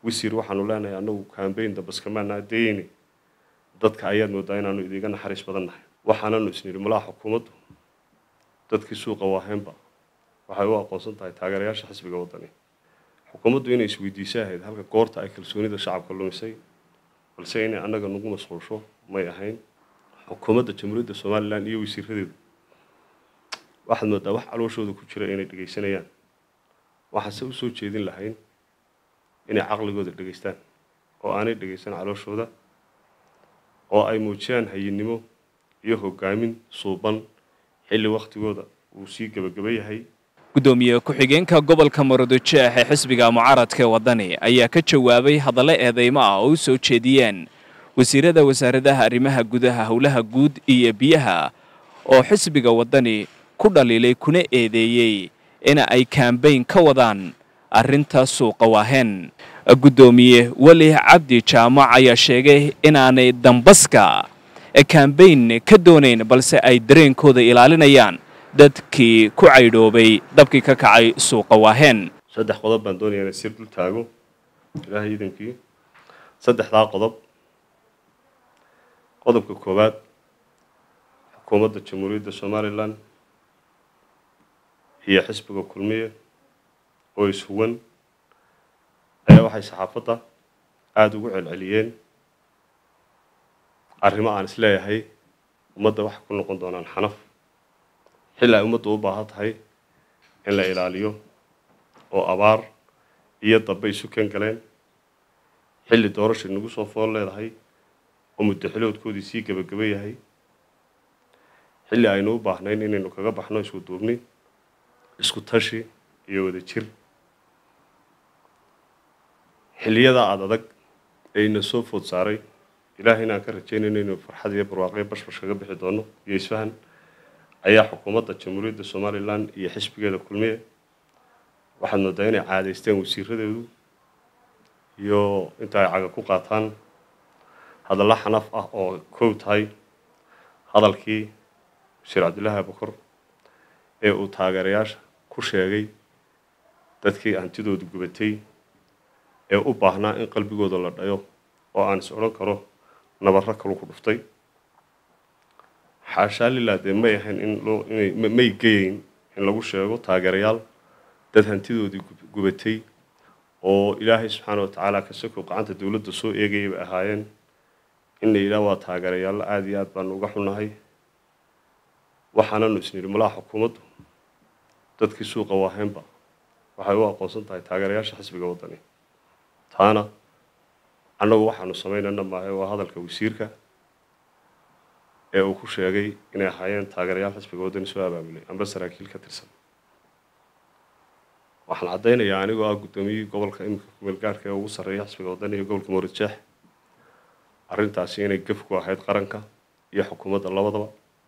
wasiir waxaanu leenahay annagu kambayn dambaskamaana dayeyni dadka ayaad moodaa inaanu idiga naxariis badan nahay waxaananu isnidhi malaha xukuumaddu dadkii suuqa waaheenba waxay u aqoonsan tahay taageerayaasha xisbiga waddani xukuumaddu inay isweydiisa ahayd halka goorta ay kalsoonida shacabka lumisay balse inay annaga nagu mashquulsho may ahayn xukuumadda jamhuuriyadda somalilan iyo wasiiradeedu waxaad moodaa wax calooshooda ku jira inay dhegaysanayaan waxaase usoo jeedin lahayn inay caqligooda dhegaystaan oo aanay dhegaysan calooshooda oo ay muujiyaan hayinnimo iyo hogaamin suuban xilli wakhtigooda uu sii gebagaba yahay gudoomiye ku-xigeenka gobolka maroodijeex ee xisbiga mucaaradka waddani ayaa ka jawaabay hadallo eedeymo ah oo u soo jeediyeen wasiirada wasaaradaha arrimaha gudaha howlaha guud iyo biyaha oo xisbiga waddani ku dhaliilay kuna eedeeyey in ay kambayn ka wadaan arrinta suuqa waaheen guddoomiye weli cabdi jaamac ayaa sheegay inaanay dambaska kambayn ka doonayn balse ay dareenkooda ilaalinayaan dadkii ku caydhoobay dabkii ka kacay suuqa waaheen saddex qodob baan doonayaa inay sir dul taago ilaahay iidankii saddexdaa qodob qodobka koowaad xukuumadda jamhuuriyadda somalilan iyo xisbiga kulmiye oo ishuwan ayaa waxay saxaafadda aada ugu celceliyeen arrimo aan isleeyahay ummadda waxay ku noqon doonaan xanaf xilli ay ummaddu u baahan tahay in la ilaaliyo oo abaar iyo dambe isu ken galeen xilli doorashay nagu soo fool leedahay oo muddaxiloodkoodii sii gebagaba yahay xilli aynu u baahnayn inaynu kaga baxno isku duubni isku tashi iyo wada jir xilliyada aada adag ee ina soo food saaray ilaahay inaan ka rajaynayno inaynu farxad iyo barwaaqyo bashbash kaga bixi doono iyo isfahan ayaa xukuumadda jamhuuriyadda somalilan iyo xisbigeeda kulmiye waxaad moodaa inay caadaysteen wasiiradeedu iyo inta ay caga ku qaataan hadallo xanaf ah oo kow tahay hadalkii wasiir cabdillaahi abukor ee uu taageerayaasha ku sheegay dadkii hantidoodu gubatay ee u baahnaa in qalbigooda la dhayo oo aan is odhan karo nabarro kalu ku dhuftay xaashaa lilaa dee may ahayn in loo inay may geyeyn in lagu sheego taageerayaal dad hantidoodii gubatay oo ilaahay subxaana wa tacaala kasakoo gacanta dowladda soo eegayay bay ahaayeen in la yidhaah waa taageerayaallo aada iyo aad baanu uga xunnahay waxaananu isnidhi malaha xukuumaddu dadkii suuqa waaheenba waxay u aqoonsan tahay taageerayaasha xisbiga waddani taana annagu waxaanu samaynana maahe waa hadalka wasiirka ee uu ku sheegay inay ahaayeen taageerayaal xisbiga waddani soo abaabulay amba saraakiil ka tirsan waxaan caddaynayaa anigoo ah guddoomiyihii gobolka iminka kumeelgaarhka ee ugu sarreeya xisbiga waddani iyo gobolka mawridjeex arrintaasi inay gef ku ahayd qaranka iyo xukuumadda labadaba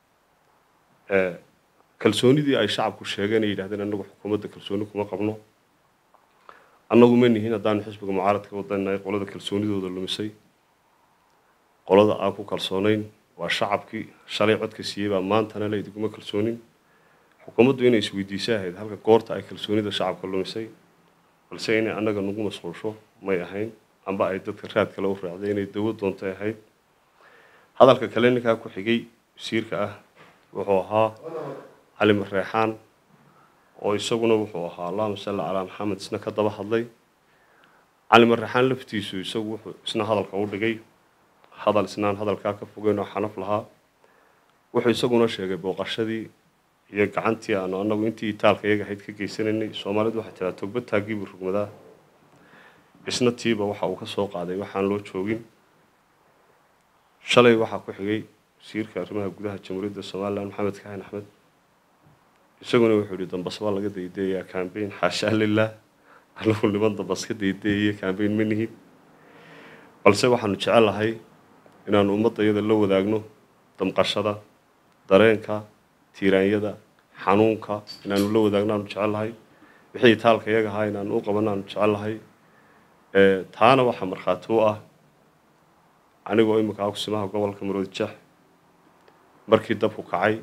kalsoonidii ay shacabku sheegeen ay yidhahdeen annagu xukuumadda kalsooni kuma qabno annagu ma nihin haddaanu xisbiga mucaaradka wadanahay qolada kalsoonidooda lumisay qolada aan ku kalsoonayn waa shacabkii shalay codka siiyey baa maantana la idiguma kalsoonin xukuumaddu inay isweydiisa ahayd halka goorta ay kalsoonida shacabka lumisay balse inay annaga nagu mashquulsho may ahayn amba ay dadka raad kale u raacday inay dawo doontay ahayd hadalka kale ninkaa ku xigay wasiirka ah wuxuu ahaa cali mareexaan oo isaguna wuxuu ahaa allahuma salli calaa maxamed isna ka daba hadlay cali mareexaan laftiisu isagu wuxuu isna hadalka u dhigay hadal isnaan hadalkaa ka fogeyn oo xanaf lahaa wuxuu isaguna sheegay booqashadii iyo gacantii aanu annagu intii itaalka iyaga ahayd ka geysanaynay soomaalidu waxay tiraa togba taagiibuu rugmadaa isna tiiba waxa uu ka soo qaaday waxaan loo joogin shalay waxaa ku xigay wasiirka arrimaha gudaha jamhuuriyadda somalilan maxamed kaxin axmed isaguna wuxuu yihi dambas baa laga daydayayaa cambayn xaashaa lilah anagu niman dambas ka daydayaye cambayn ma nihin balse waxaanu jecelahay inaanu ummadda iyada la wadaagno damqashada dareenka tiiraanyada xanuunka inaanu la wadaagno aanu jecelahay wixii taalka iyaga ahaa inaanu u qabanno aanu jecelahay taana waxaa markhaati u ah anigoo iminka akusimaha gobolka maroodijeex markii dabku kacay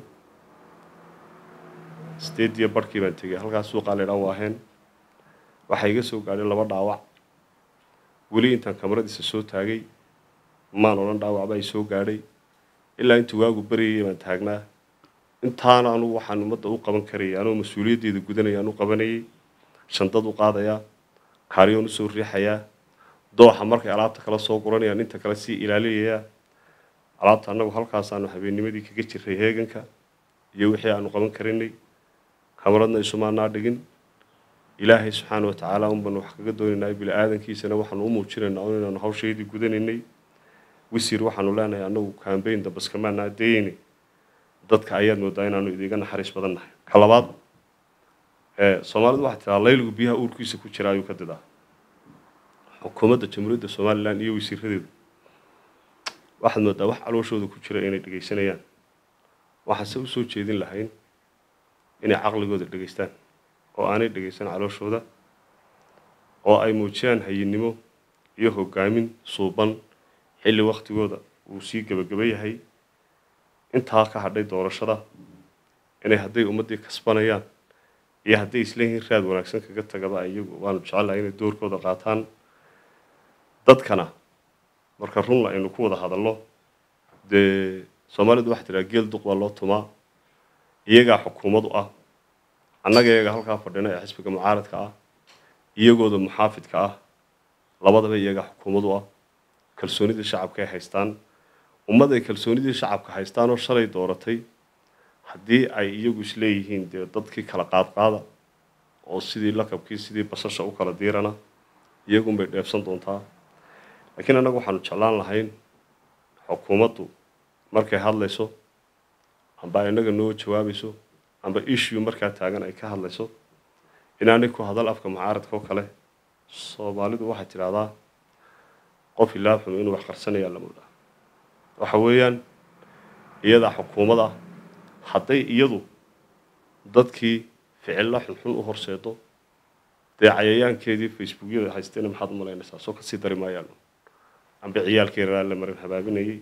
sideediyo barhkii baan tegay halkaas suuqaa laydhaa waaheen waxaa iga soo gaadhay laba dhaawac weli intaan kamaradiisa soo taagay maan odhan dhaawacba ay soo gaadhay ilaa intuu waagu baryayay baan taagnaa intaana anugu waxaan ummadda u qaban karayay anuu mas-uuliyaddeeda gudanaya aan u qabanayay shandad u qaadayaa kaaryoon usoo riixayaa dooxa markay alaabta kala soo guranayaan inta kale sii ilaalinayaa alaabta annagu halkaasaanu habeennimadii kaga jiray heeganka iyo wixii aanu qaban karinay kamaradna isumaanaa dhigin ilaahay subxaana wa tacaala unbanu wax kaga doonaynaa bini aadankiisana waxaanu u muujinaynaa un inaanu hawshaydii gudanaynay wisiir waxaanu leenahay annagu kambayn dambaskamaanaa dayeyne dadka ayaad moodaa inaanu idiga naxariis badan nahay ka labaad soomaalidu waxaa tiraa layligu biyaha uurkiisa ku jira ayuu ka didaa xukuumadda jamhuuriyadda somalilan iyo wasiiradeedu waxaad moodaa wax calooshooda ku jira inay dhegaysanayaan waxaase u soo jeedin lahayn inay caqligooda dhegaystaan oo aanay dhegaysan calooshooda oo ay muujiyaan hayinnimo iyo hogaamin suuban xilli waktigooda uu sii gebagaba yahay intaa ka hadhay doorashada inay hadday ummaddii kasbanayaan iyo hadday isleeyihiin raad wanaagsan kaga tagaba iyagu waanu jecelahay inay doorkooda qaataan dadkana marka runla aynu ku wada hadalno dee soomaalidu waxaa tiraa geel duq baa loo tumaa iyagaa xukuumad u ah annaga iyaga halkaa fadhina ee xisbiga mucaaradka ah iyagooda muxaafidka ah labadaba iyagaa xukuumad u ah kalsoonidii shacabka ay haystaan ummad ay kalsoonidii shacabka haystaan oo shalay dooratay haddii ay iyagu isleeyihiin dee dadkii kala qaadqaada oo sidii lakabkii sidii basasha u kala diirana iyagunbay dheebsan doontaa laakiin annagu waxaanu jeclaan lahayn xukuumaddu markay hadlayso amba innaga noo jawaabayso amba issue markaa taagan ay ka hadlayso inaanay ku hadal afka mucaaradka oo kale soomaalidu waxay tidhaahdaa qof ilaa xun inuu wax qarsanayaa la moodaa waxa weeyaan iyadaa xukuumad ah hadday iyadu dadkii ficilla xunxun u horseedo dee cayayaankeedii facebookyada haystayna maxaad u malaynaysaa soo kasii dari maayaan amba ciyaalkii raraa la marin habaabinayay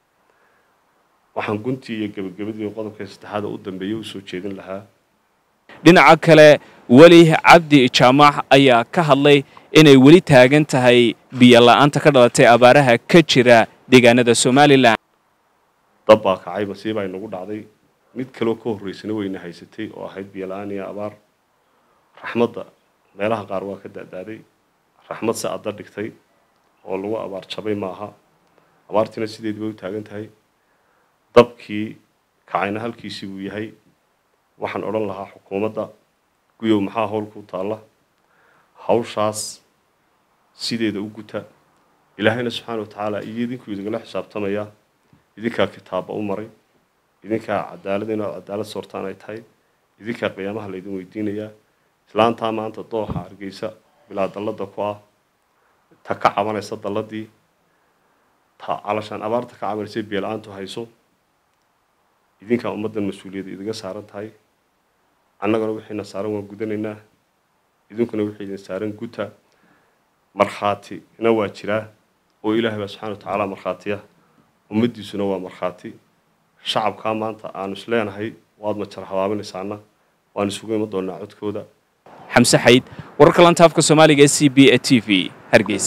waxaan guntii iyo gebagabadii qodobka saddexaada u dambeeyay u soo jeedin lahaa dhinaca kale weli cabdi jaamac ayaa ka hadlay inay weli taagan tahay biyo la-aanta ka dhalatay abaaraha ka jira deegaanada somalilan dab baa kacay masiiba ay nagu dhacday mid kaloo ka horreysana weyna haysatay oo ahayd biyo la-aan iyo abaar raxmadda meelaha qaar waa ka da-daaday raxmad se adda dhigtay oo lagu abaar jabay ma aha abaartiina sideedii bay u taagan tahay dabkii kacayna halkiisii buu yahay waxaan odhan lahaa xukuumadda guyow maxaa howlku taalla hawshaas sideeda u guta ilaahayna subxaana wa tacaala iyo idinkuu idingala xisaabtamaya idinkaa kitaaba u maray idinkaa cadaalad inaad cadaalad soortaan ay tahay idinkaa qiyaamaha laydin weydiinayaa islaantaa maanta dooxa hargeysa bilaa dallada ku ah ta ka cabanaysa dalladii ta calashaan abaarta ka cabanaysay biyo-la-aantu hayso idinkaa ummaddan mas-uuliyadda idiga saaran tahay annagana wixiina saaran waan gudanaynaa idinkuna wixii idin saaran guta markhaatina waa jiraa oo ilaahay baa subxana wa tacaala markhaatiya ummaddiisuna waa markhaati shacabkaa maanta aanu is leenahay waad majar habaabinaysaana waan isugu iman doonaa codkooda xamse xayd wararka lantaafka soomaaliga e c b e t v hargeysa